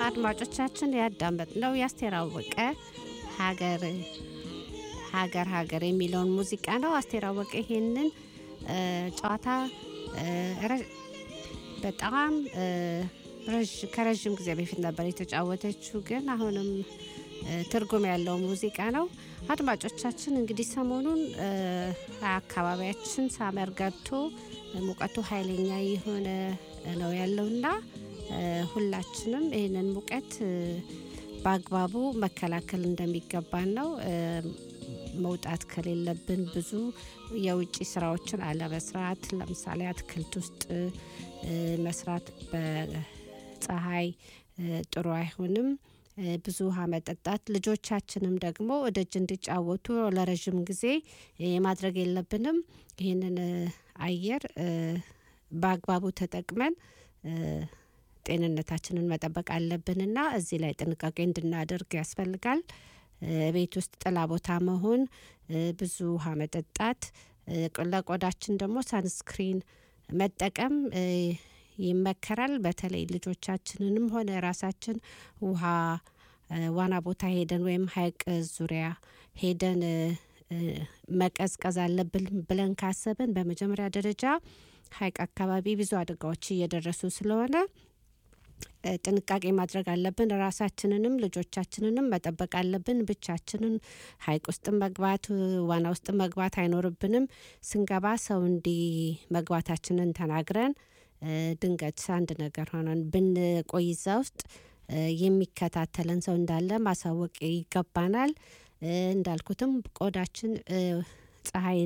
አድማጮቻችን ያዳመጥነው የአስቴር አወቀ ሀገር ሀገር ሀገር የሚለውን ሙዚቃ ነው። አስቴር አወቀ ይሄንን ጨዋታ በጣም ከረዥም ጊዜ በፊት ነበር የተጫወተችው፣ ግን አሁንም ትርጉም ያለው ሙዚቃ ነው። አድማጮቻችን እንግዲህ ሰሞኑን አካባቢያችን ሳመር ገብቶ ሙቀቱ ኃይለኛ የሆነ ነው ያለውና ሁላችንም ይህንን ሙቀት በአግባቡ መከላከል እንደሚገባን ነው። መውጣት ከሌለብን ብዙ የውጭ ስራዎችን አለመስራት፣ ለምሳሌ አትክልት ውስጥ መስራት በፀሐይ ጥሩ አይሆንም። ብዙ ውሃ መጠጣት፣ ልጆቻችንም ደግሞ ደጅ እንዲጫወቱ ለረዥም ጊዜ ማድረግ የለብንም። ይህንን አየር በአግባቡ ተጠቅመን ጤንነታችንን መጠበቅ አለብንና እዚህ ላይ ጥንቃቄ እንድናደርግ ያስፈልጋል። ቤት ውስጥ ጥላ ቦታ መሆን፣ ብዙ ውሃ መጠጣት፣ ለቆዳችን ደግሞ ሳንስክሪን መጠቀም ይመከራል። በተለይ ልጆቻችንንም ሆነ ራሳችን ውሃ ዋና ቦታ ሄደን ወይም ሐይቅ ዙሪያ ሄደን መቀዝቀዝ አለብን ብለን ካሰብን በመጀመሪያ ደረጃ ሐይቅ አካባቢ ብዙ አደጋዎች እየደረሱ ስለሆነ ጥንቃቄ ማድረግ አለብን። ራሳችንንም ልጆቻችንንም መጠበቅ አለብን። ብቻችንን ሐይቅ ውስጥ መግባት ዋና ውስጥ መግባት አይኖርብንም። ስንገባ ሰው እንዲ መግባታችንን ተናግረን ድንገት አንድ ነገር ሆነን ብንቆይ እዛ ውስጥ የሚከታተለን ሰው እንዳለ ማሳወቅ ይገባናል። እንዳልኩትም ቆዳችን ፀሐይ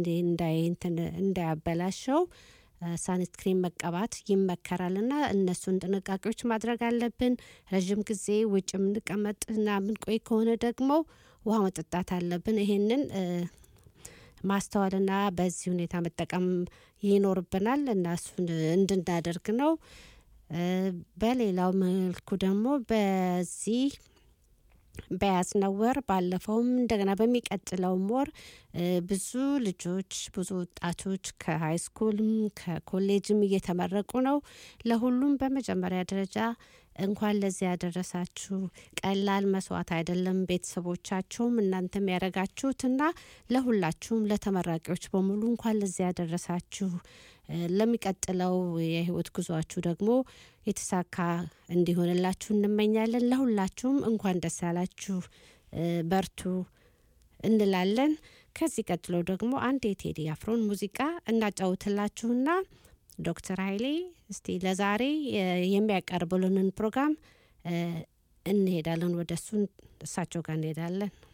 እንዳያበላሸው ሳንስክሪን መቀባት ይመከራልና እነሱን ጥንቃቄዎች ማድረግ አለብን። ረዥም ጊዜ ውጭ የምንቀመጥና የምንቆይ ከሆነ ደግሞ ውሃ መጠጣት አለብን። ይሄንን ማስተዋልና በዚህ ሁኔታ መጠቀም ይኖርብናል እና እሱን እንድናደርግ ነው። በሌላው መልኩ ደግሞ በዚህ በያዝነው ወር ባለፈውም እንደገና በሚቀጥለውም ወር ብዙ ልጆች ብዙ ወጣቶች ከሀይ ስኩልም ከኮሌጅም እየተመረቁ ነው። ለሁሉም በመጀመሪያ ደረጃ እንኳን ለዚህ ያደረሳችሁ። ቀላል መስዋዕት አይደለም። ቤተሰቦቻችሁም እናንተም ያደረጋችሁትና ለሁላችሁም ለተመራቂዎች በሙሉ እንኳን ለዚህ ያደረሳችሁ። ለሚቀጥለው የህይወት ጉዟችሁ ደግሞ የተሳካ እንዲሆንላችሁ እንመኛለን። ለሁላችሁም እንኳን ደስ ያላችሁ፣ በርቱ እንላለን። ከዚህ ቀጥሎ ደግሞ አንድ የቴዲ አፍሮን ሙዚቃ እናጫውትላችሁና ዶክተር ኃይሌ እስቲ ለዛሬ የሚያቀርቡልንን ፕሮግራም እንሄዳለን። ወደ እሱ እሳቸው ጋር እንሄዳለን።